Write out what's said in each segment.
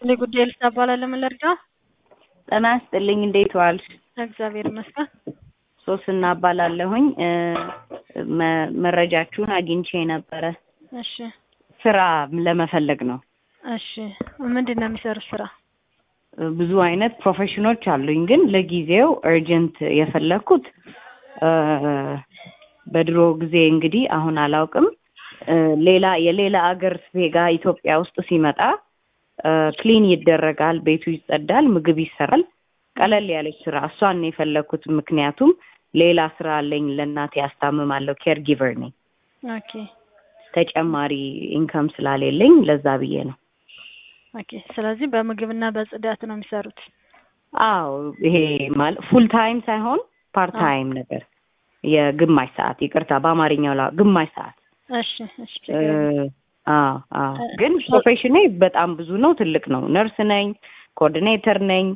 እንደ ጉዳይ ልሳ እባላለሁ። ምን ልርዳ? ጤና ይስጥልኝ። እንዴት ዋልሽ? እግዚአብሔር ይመስገን። ሶስና እባላለሁኝ። እ መ- መረጃችሁን አግኝቼ ነበረ። እሺ ስራ ለመፈለግ ነው። እሺ ምንድን ነው የሚሰሩት ስራ? ብዙ አይነት ፕሮፌሽኖች አሉኝ፣ ግን ለጊዜው እርጀንት የፈለግኩት እ በድሮ ጊዜ እንግዲህ አሁን አላውቅም እ ሌላ የሌላ አገር ዜጋ ኢትዮጵያ ውስጥ ሲመጣ እ ክሊን ይደረጋል፣ ቤቱ ይጸዳል፣ ምግብ ይሰራል። ቀለል ያለች ስራ እሷን ነው የፈለግኩት። ምክንያቱም ሌላ ስራ አለኝ፣ ለእናቴ ያስታምማለሁ፣ ኬር ጊቨር ነኝ። ኦኬ ተጨማሪ ኢንከም ስላሌለኝ ለዛ ብዬ ነው። ኦኬ። ስለዚህ በምግብና በጽዳት ነው የሚሰሩት። አዎ ይሄ ማለት ፉል ታይም ሳይሆን ፓርት ታይም ነገር የግማሽ ሰዓት ይቅርታ፣ በአማርኛው ላ ግማሽ ሰዓት እሺ እሺ። ችግር የለም። አዎ አዎ። ግን ፕሮፌሽኔ በጣም ብዙ ነው፣ ትልቅ ነው። ነርስ ነኝ፣ ኮኦርዲኔተር ነኝ፣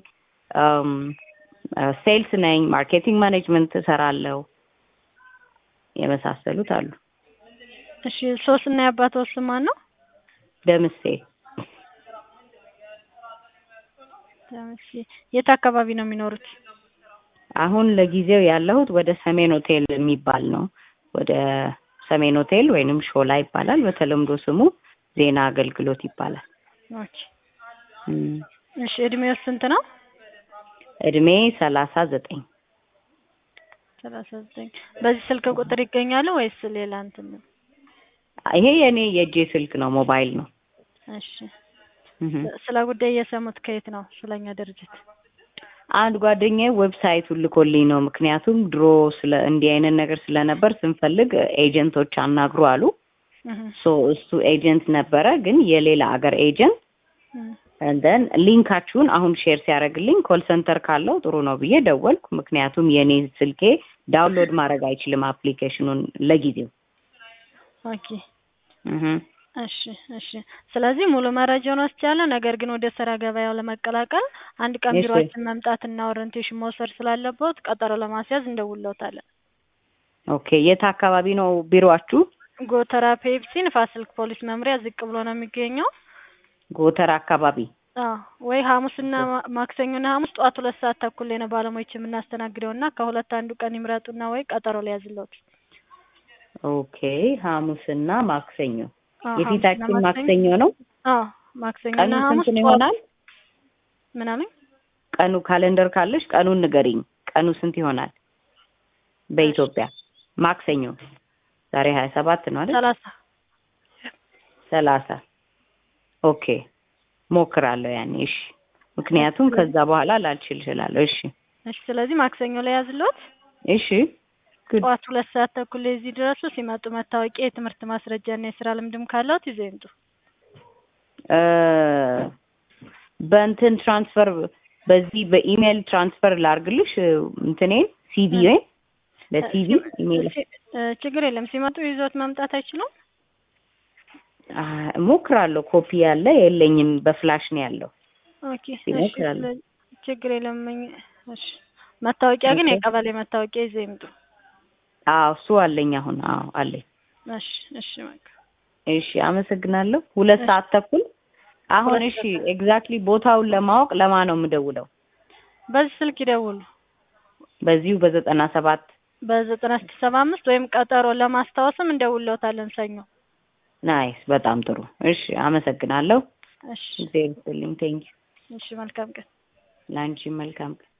ሴልስ ነኝ፣ ማርኬቲንግ ማኔጅመንት እሰራለሁ። የመሳሰሉት አሉ። እሺ ሶስና የአባቷ ስም ማን ነው? ደምሴ እሺ የት አካባቢ ነው የሚኖሩት? አሁን ለጊዜው ያለሁት ወደ ሰሜን ሆቴል የሚባል ነው። ወደ ሰሜን ሆቴል ወይንም ሾላ ይባላል። በተለምዶ ስሙ ዜና አገልግሎት ይባላል። ኦኬ። እም፣ እሺ እድሜው ስንት ነው? እድሜ ሰላሳ ዘጠኝ ሰላሳ ዘጠኝ በዚህ ስልክ ቁጥር ይገኛሉ ወይስ ሌላ እንትን ነው? ይሄ የኔ የእጄ ስልክ ነው፣ ሞባይል ነው። እሺ እህ። ስለ ጉዳይ እየሰሙት ከየት ነው? ስለኛ ድርጅት አንድ ጓደኛዬ ዌብሳይቱን ልኮልኝ ነው። ምክንያቱም ድሮ ስለ እንዲህ አይነት ነገር ስለነበር ስንፈልግ ኤጀንቶች አናግሩ አሉ። እህ ሶ እሱ ኤጀንት ነበረ፣ ግን የሌላ አገር ኤጀንት እህ እንደን ሊንካችሁን አሁን ሼር ሲያደርግልኝ ኮል ሴንተር ካለው ጥሩ ነው ብዬ ደወልኩ። ምክንያቱም የኔ ስልኬ ዳውንሎድ ማድረግ አይችልም አፕሊኬሽኑን ለጊዜው። ኦኬ እህ እሺ እሺ። ስለዚህ ሙሉ መረጃውን ወስጃለሁ። ነገር ግን ወደ ስራ ገበያው ለመቀላቀል አንድ ቀን እሺ። ቢሮአችን መምጣትና ኦሪንቴሽን መውሰድ ስላለበት ቀጠሮ ለማስያዝ እንደውለውታለን። ኦኬ። የት አካባቢ ነው ቢሮአችሁ? ጎተራ ፔፕሲ ንፋስ ስልክ ፖሊስ መምሪያ ዝቅ ብሎ ነው የሚገኘው። ጎተራ አካባቢ። አዎ ወይ ሐሙስና ማ- ማክሰኞና ሐሙስ ጠዋት ሁለት ሰዓት ተኩል ላይ ነው ባለሙያዎች የምናስተናግደው እና ከሁለት አንዱ ቀን ይምረጡና ወይ ቀጠሮ ሊያዝለት። ኦኬ። ሐሙስና ማክሰኞ አዎ የፊታችን ሐሙስና ማክሰኞ ነው። አዎ ማክሰኞና ቀኑ ሐሙስ ስንት ነው ጠዋት ይሆናል? ምናምን ቀኑ ካሌንደር ካለሽ ቀኑን ንገሪኝ። ቀኑ ስንት ይሆናል በኢትዮጵያ? ማክሰኞ ዛሬ ሀያ ሰባት ነው አይደል? ሰላሳ ሰላሳ ኦኬ። ሞክራለሁ ያኔ። እሺ። ምክንያቱም ከዛ በኋላ ላልችል እችላለሁ። እሺ እሺ። ስለዚህ ማክሰኞ ላይ ያዝሎት እሺ። ጉድ ጠዋት ሁለት ሰዓት ተኩል ላይ እዚህ ድረሱ። ሲመጡ መታወቂያ፣ የትምህርት ማስረጃ እና የስራ ልምድም ካለዎት ይዘው ይምጡ። እ በእንትን ትራንስፈር በዚህ በኢሜይል ትራንስፈር ላርግልሽ እንትኔን ሲቪ ለሲቪ ኢሜይል እ ችግር የለም። ሲመጡ ይዞት መምጣት አይችሉም? አ፣ እሞክራለሁ። ኮፒ ያለ የለኝም፣ በፍላሽ ነው ያለው። ኦኬ እሺ። ይሞክራሉ። ስለዚህ ችግር የለም። እኝ- እሺ መታወቂያ ግን ኦኬ። የቀበሌ መታወቂያ ይዘው ይምጡ። አዎ እሱ አለኝ አሁን። አዎ አለኝ። እሺ እሺ በቃ እሺ አመሰግናለሁ። ሁለት እሺ። ሰዓት ተኩል አሁን። ሁለት እሺ ሰዓት ኤግዛክትሊ ቦታውን ለማወቅ ለማን ነው የምደውለው? በዚህ ስልክ ይደውሉ። በዚሁ በዘጠና ሰባት በዘጠና ስድስት ሰባ አምስት ወይም ቀጠሮ ለማስታወስም እንደውለውታለን ሰኞ። ናይስ። በጣም ጥሩ። እሺ አመሰግናለሁ። እሺ እግዚአብሔር ይስጥልኝ። ቴንኪው። እሺ መልካም ቀን። ለአንቺ መልካም ቀን።